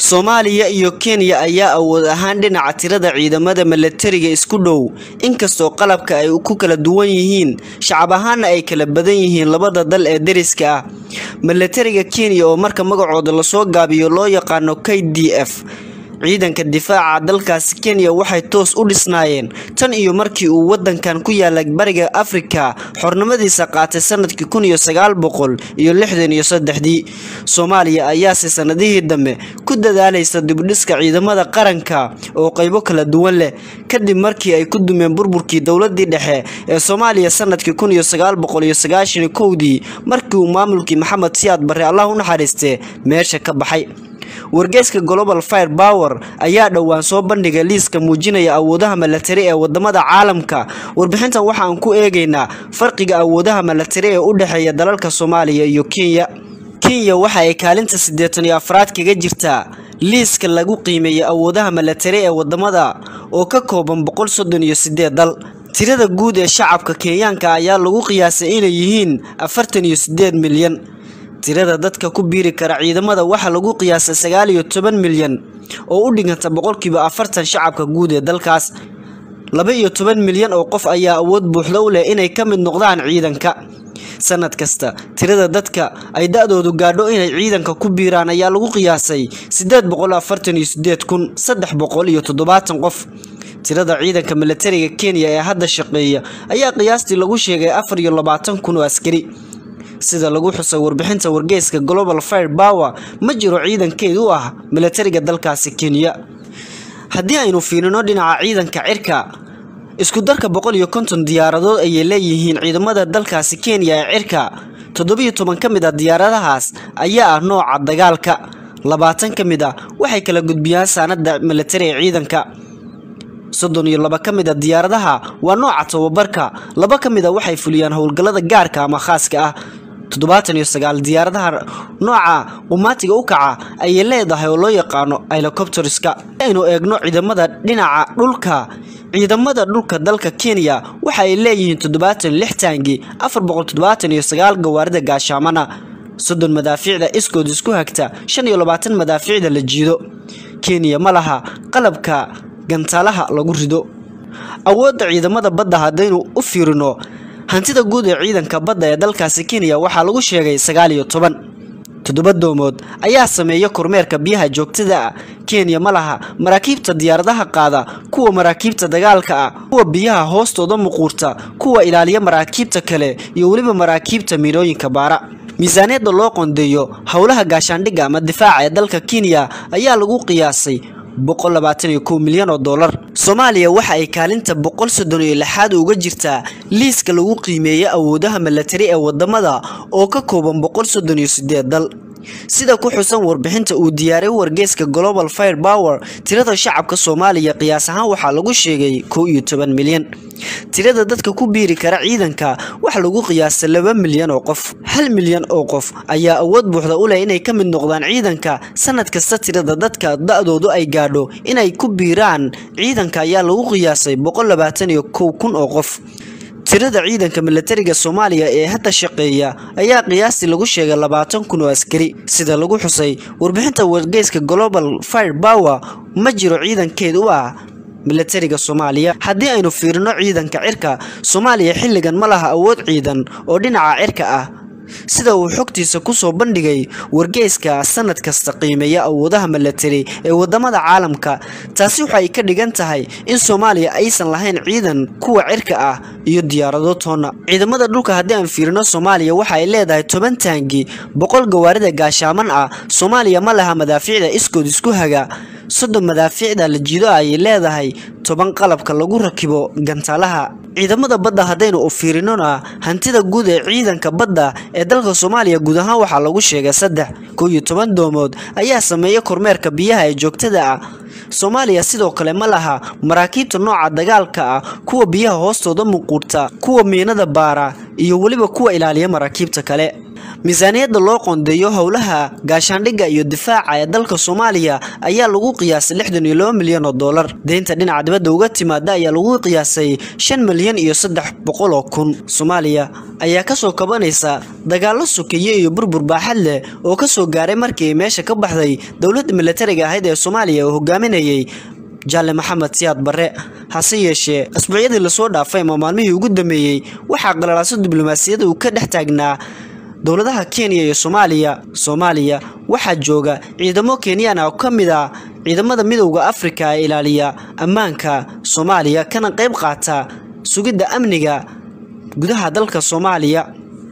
Soomaaliya iyo Kenya ayaa awood ahaan dhinaca tirada ciidamada milatariga isku dhow, inkastoo qalabka ay ku kala duwan yihiin, shacab ahaanna ay kala badan yihiin labada dal ee deriska ah. Milatariga Kenya oo marka magacooda lasoo gaabiyo loo yaqaano KDF ciidanka difaaca dalkaasi Kenya waxay toos u dhisnaayeen tan iyo markii uu wadankan ku yaala bariga Afrika xornimadiisa qaatay sanadkii kun iyo sagaal boqol iyo lixdan iyo saddexdii. Soomaaliya ayaase sanadihii dambe ku dadaalaysa dib u dhiska ciidamada qaranka oo qaybo kala duwan leh, kadib markii ay ku dumeen burburkii dowladii dhexe ee Soomaaliya sanadkii kun iyo sagaal boqol iyo sagaashan iyo kowdii markii uu maamulkii Maxamed Siyaad Barre Allah u naxariiste meesha ka baxay. wargeyska Global Firepower ayaa dhowaan soo bandhigay liiska muujinaya awoodaha milatari ee wadamada caalamka. Warbixintan waxa aan ku eegaynaa farqiga awoodaha milatari ee u dhexeeya dalalka Soomaaliya iyo Kenya. Kenya waxa ay kaalinta siddeetan iyo afraad kaga jirtaa liiska lagu qiimeeyo awoodaha milatari ee wadamada oo ka kooban boqol soddon iyo siddeed dal. Tirada guud ee shacabka Kenyaanka ayaa lagu qiyaasay inay yihiin afartan iyo siddeed milyan. tirada dadka ku biiri kara ciidamada waxaa lagu qiyaasay sagaal iyo toban milyan oo u dhiganta boqolkiiba afartan shacabka guud ee dalkaas laba iyo toban milyan oo qof ayaa awood buuxda u leh inay ka mid noqdaan ciidanka sanad kasta tirada dadka ay da-doodu gaadho inay ciidanka ku biiraan ayaa lagu qiyaasay sideed boqol afartan iyo sideed kun saddex boqol iyo toddobaatan qof tirada ciidanka milatariga Kenya ee hadda shaqeeya ayaa qiyaastii lagu sheegay afar iyo labaatan kun oo askari sida lagu xusay warbixinta wargeyska Global Firepower ma jiro ciidankeed u ah milatariga dalkaasi Kenya haddii aynu fiirino dhinaca ciidanka cirka isku darka boqol iyo konton diyaaradood ayay leeyihiin ciidamada dalkaasi Kenya ee cirka toddobiyo toban ka mid ah diyaaradahaas ayaa ah nooca dagaalka labaatan ka mid ah waxay kala gudbiyaan saanada milatari ee ciidanka soddon iyo laba ka mid a diyaaradaha waa nooca tababarka laba ka mid a waxay fuliyaan howlgallada gaarka ama khaaska ah toddobaatan iyo sagaal diyaaradaha nooca qumaatiga u kaca ayay leedahay oo loo yaqaano helicopterska aynu eegno ciidamada dhinaca dhulka ciidamada dhulka dalka Kenya waxa ay leeyihiin toddobaatan lix taangi afar boqol toddobaatan iyo sagaal gawaarida gaashaamana soddon madaafiicda iskood isku hagta shan iyo labaatan madaafiicda la jiido Kenya ma laha qalabka gantaalaha lagu rido awoodda ciidamada badda haddaynu u fiirino hantida guud ee ciidanka badda ee dalkaasi Kenya waxaa lagu sheegay sagaal iyo toban toddoba doomood ayaa sameeya kormeerka biyaha joogtada ah Kenya ma laha maraakiibta diyaaradaha qaada kuwa maraakiibta dagaalka ah kuwa biyaha hoostooda muquurta kuwa ilaaliya maraakiibta kale iyo weliba maraakiibta miinooyinka baara miisaaniyadda loo qondeeyo howlaha gaashaandhigga ama difaaca ee dalka Kenya ayaa lagu qiyaasay boqol labaatan iyo kow milyan oo dollar Soomaaliya waxa ay kaalinta boqol soddon iyo lixaad uga jirtaa liiska lagu qiimeeyo awoodaha milatari ee wadamada oo ka kooban boqol soddon iyo siddeed dal sida ku xusan warbixinta uu diyaariyay wargeyska Global Firepower tirada shacabka Soomaaliya qiyaas ahaan waxaa lagu sheegay kow iyo toban milyan tirada dadka ku biiri kara ciidanka waxa lagu qiyaasay laba milyan oo qof hal milyan oo qof ayaa awood buuxda u leh inay ka mid noqdaan ciidanka sanad kasta tirada dadka da-doodu ay gaadho inay ku biiraan ciidanka ayaa lagu qiyaasay boqol labaatan iyo kow kun oo qof tirada ciidanka milatariga Soomaaliya ee hadda shaqeeya ayaa qiyaastii lagu sheegay labaatan kun oo askari sida lagu xusay warbixinta wargeyska Global Firepower ma jiro ciidankeed u ah milatariga Soomaaliya haddii aynu fiirino ciidanka cirka Soomaaliya xilligan ma laha awood ciidan oo dhinaca cirka ah sida uu xogtiisa ku soo bandhigay wargeyska sanad kasta qiimeeya awoodaha milatari ee wadamada caalamka taasi waxa ay ka dhigan tahay in Soomaaliya aysan lahayn ciidan kuwa cirka ah iyo diyaarado toona ciidamada dhulka haddii aan fiirino Soomaaliya waxa ay leedahay toban taangi boqol gawaarida gaashaaman ah Soomaaliya ma laha madaafiicda iskood isku haga soddon madaafiicda la jiido ayay leedahay toban qalabka lagu rakibo gantaalaha ciidamada badda haddaynu u fiirinona hantida guud ee ciidanka badda ee dalka Soomaaliya guud ahaan waxaa lagu sheegay saddex kow iyo toban doomood ayaa sameeya kormeerka biyaha ee joogtada ah Soomaaliya sidoo kale ma laha maraakiibta nooca dagaalka ah kuwa biyaha hoostooda muquurta kuwa miinada baara iyo weliba kuwa ilaaliya maraakiibta kale miisaaniyadda loo qoondeeyo howlaha gaashaandhigga iyo difaaca ee dalka soomaaliya ayaa lagu qiyaasay lixdan iyo laba milyan oo dollar deynta dhinaca dibadda uga timaada ayaa lagu qiyaasay shan milyan iyo saddex boqol oo kun soomaaliya ayaa kasoo kabanaysa dagaallo sokeeye iyo burbur baaxad leh oo kasoo gaaray markii ay meesha ka baxday dowladda milatariga ahayd ee soomaaliya oo hogaaminayay jaalle maxamed siyaad barre hase yeeshee asbuucyadii lasoo dhaafay ama maalmihii ugu dambeeyey waxaa qalalaaso diblomaasiyadda uu ka dhex taagnaa dowladaha kenya iyo soomaaliya soomaaliya waxaa jooga ciidamo kenyaan ah oo ka mid ah ciidamada midowda afrika ee ilaaliya ammaanka soomaaliya kana qayb qaata sugidda amniga gudaha dalka soomaaliya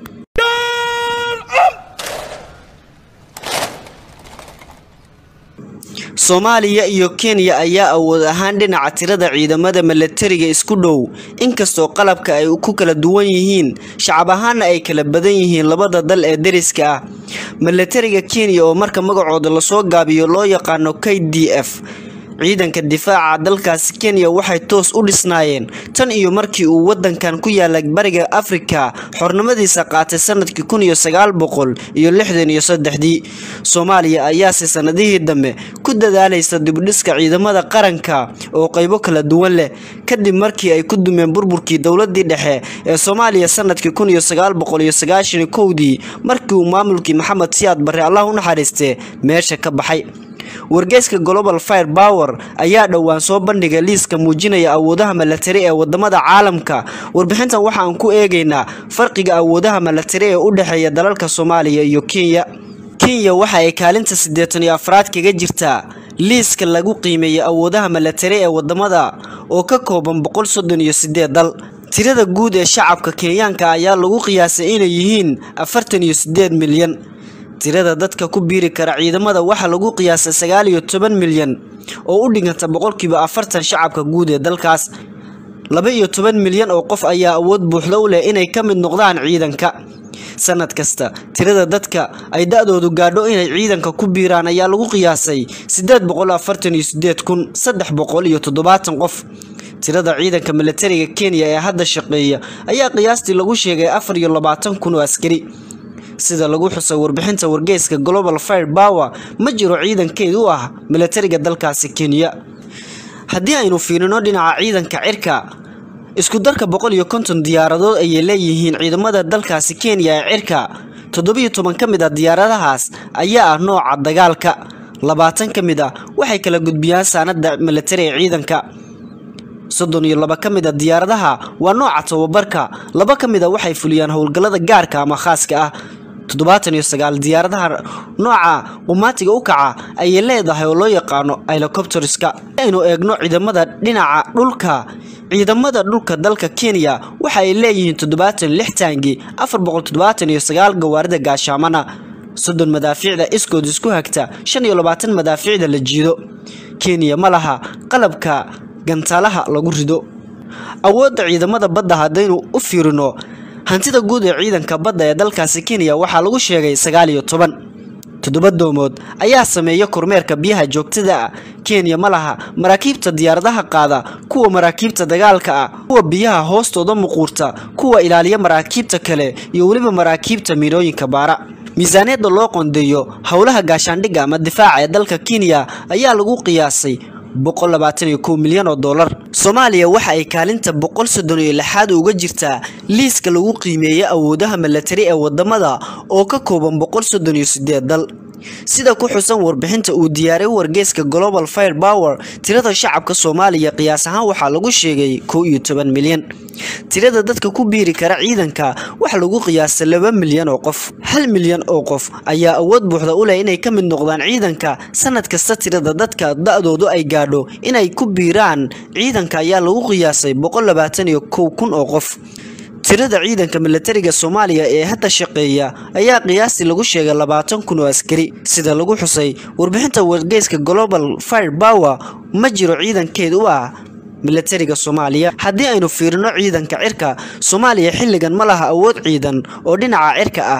soomaaliya iyo kenya ayaa awood ahaan dhinaca tirada ciidamada milatariga isku dhow inkastoo qalabka ay ku kala duwan yihiin shacab ahaana ay kala badan yihiin labada dal ee deriska ah milatariga kenya oo marka magacooda lasoo gaabiyo loo yaqaano k d f ciidanka difaaca dalkaasi kenya waxay toos u dhisnaayeen tan iyo markii uu wadankan ku yaala bariga afrika xornimadiisa qaatay sanadkii kun iyo sagaal boqol iyo lixdan iyo saddexdii soomaaliya ayaase sanadihii dambe ku dadaalaysa dibudhiska ciidamada qaranka oo qaybo kala duwan leh kadib markii ay ku dumeen burburkii dowladii dhexe ee soomaaliya sanadkii kun iyo sagaal boqol iyo sagaashan iyo kowdii markii uu maamulkii maxamed siyaad barre allah u naxariistee meesha ka baxay wargeyska global fire power ayaa dhowaan soo bandhigay liiska muujinaya awoodaha milatari ee wadamada caalamka warbixintan waxaan ku eegaynaa farqiga awoodaha milatari ee u dhexeeya dalalka soomaaliya iyo kenya kenya waxa ay kaalinta siddeetan iyo afraad kaga jirtaa liiska lagu qiimeeyay awoodaha milatari ee wadamada oo ka kooban boqol soddon iyo sideed dal tirada guud ee shacabka kenyaanka ayaa lagu qiyaasay inay yihiin afartan iyo sideed milyan tirada dadka ku biiri kara ciidamada waxaa lagu qiyaasay sagaal iyo toban milyan oo u dhiganta boqolkiiba afartan shacabka guud ee dalkaas laba iyo toban milyan oo qof ayaa awood buuxda u leh inay ka mid noqdaan ciidanka sanad kasta tirada dadka ay da-doodu gaadho inay ciidanka ku biiraan ayaa lagu qiyaasay sideed boqol afartan iyo sideed kun saddex boqol iyo toddobaatan qof tirada ciidanka milatariga kenya ee hadda shaqeeya ayaa qiyaastii lagu sheegay afar iyo labaatan kun oo askari sida lagu xusay warbixinta wargeyska global fire power ma jiro ciidankeed u ah milatariga dalkaasi kenya haddii aynu fiirino dhinaca ciidanka cirka isku darka boqol iyo konton diyaaradood ayay leeyihiin ciidamada dalkaasi kenya ee cirka toddobiyo toban ka mid ah diyaaradahaas ayaa ah nooca dagaalka labaatan ka mid ah waxay kala gudbiyaan saanada milatari ee ciidanka soddon iyo laba ka mid a diyaaradaha waa nooca tababarka laba ka mid a waxay fuliyaan howlgallada gaarka ama khaaska ah toddobaatan iyo sagaal diyaaradaha nooca qumaatiga u kaca ayay leedahay oo loo yaqaano helicopterska aynu eegno ciidamada dhinaca dhulka ciidamada dhulka dalka kenya waxa ay leeyihiin toddobaatan lix taangi afar boqol toddobaatan iyo sagaal gawaarida gaashaamana soddon madaafiicda iskood isku hagta shan iyo labaatan madaafiicda la jiido kenya ma laha qalabka gantaalaha lagu rido awoodda ciidamada badda haddaynu u fiirino hantida guud ee ciidanka badda ee dalkaasi kenya waxaa lagu sheegay sagaal iyo toban toddoba doomood ayaa sameeya kormeerka biyaha joogtada ah kenya ma laha maraakiibta diyaaradaha qaada kuwa maraakiibta dagaalka ah kuwa biyaha hoostooda muquurta kuwa ilaaliya maraakiibta kale iyo weliba maraakiibta miinooyinka baara miisaaniyadda loo qondeeyo howlaha gaashaandhigga ama difaaca ee dalka kenya ayaa lagu qiyaasay boqol labaatan iyo kow milyan oo dollar soomaaliya waxa ay kaalinta boqol soddon iyo lixaad uga jirtaa liiska lagu qiimeeyay awoodaha milatari ee wadamada oo ka kooban boqol soddon iyo sideed dal sida ku xusan warbixinta uu diyaaray wargeyska global fire power tirada shacabka soomaaliya qiyaas ahaan waxaa lagu sheegay kow iyo toban milyan tirada dadka ku biiri kara ciidanka waxaa lagu qiyaasay laba milyan oo qof hal milyan oo qof ayaa awood buuxda u leh inay ka mid noqdaan ciidanka sanad kasta tirada dadka da-doodu ay gaadho inay ku biiraan ciidanka ayaa lagu qiyaasay boqol labaatan iyo kow kun oo qof tirada ciidanka milatariga soomaaliya ee hadda shaqeeya ayaa qiyaastii lagu sheegay labaatan kun oo askari sida lagu xusay warbixinta wargeyska global fire power ma jiro ciidankeed u ah milatariga soomaaliya haddii aynu fiirino ciidanka cirka soomaaliya xilligan ma laha awood ciidan oo dhinaca cirka ah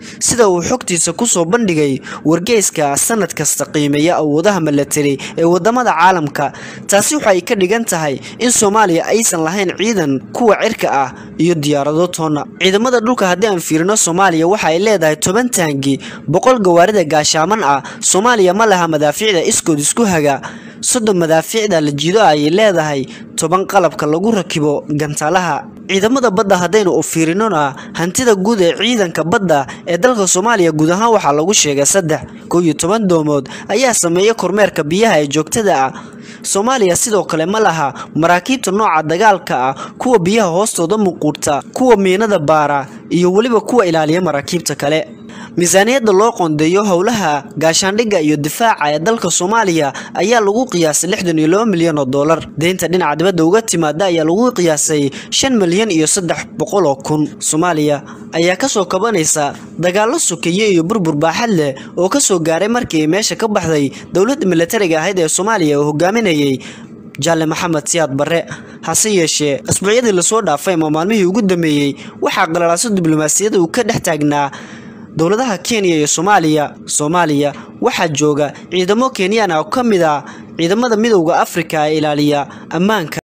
sida uu xogtiisa kusoo bandhigay wargeyska sanad kasta qiimeeya awoodaha milatari ee wadamada caalamka taasi waxay ka dhigan tahay in soomaaliya aysan lahayn ciidan kuwa cirka ah iyo diyaarado toona ciidamada dhulka haddii aan fiirino soomaaliya waxa ay leedahay toban taangi boqol gawaarida gaashaaman ah soomaaliya ma laha madaafiicda iskood isku haga soddon madaafiicda la jiido ayay leedahay toban qalabka lagu rakibo gantaalaha ciidamada badda haddaynu u fiirinona hantida guud ee ciidanka badda ee dalka soomaaliya guud ahaan waxaa lagu sheegay saddex kow iyo toban doomood ayaa sameeya kormeerka biyaha ee joogtada ah soomaaliya sidoo kale ma laha maraakiibta nooca dagaalka ah kuwa biyaha hoostooda muquurta kuwa miinada baara iyo weliba kuwa ilaaliya maraakiibta kale miisaaniyadda loo qoondeeyo howlaha gaashaandhigga iyo difaaca ee dalka soomaaliya ayaa lagu qiyaasay lixdan iyo laba milyan oo dollar deynta dhinaca dibadda uga timaada ayaa lagu qiyaasay shan milyan iyo saddex boqol oo kun soomaaliya ayaa kasoo kabanaysa dagaallo sokeeye iyo burbur baaxad leh oo kasoo gaaray markii ay meesha ka baxday dowladda milatariga ahayd ee soomaaliya oo hogaaminayay jaalle maxamed siyaad barre hase yeeshee asbuucyadii lasoo dhaafay ama maalmihii ugu dambeeyey waxaa qalalaaso diblomaasiyada uu ka dhex taagnaa dowladaha kenya iyo soomaaliya soomaaliya waxaa jooga ciidamo kenyaan ah oo ka mid ah ciidamada midowda afrika ee ilaaliya ammaanka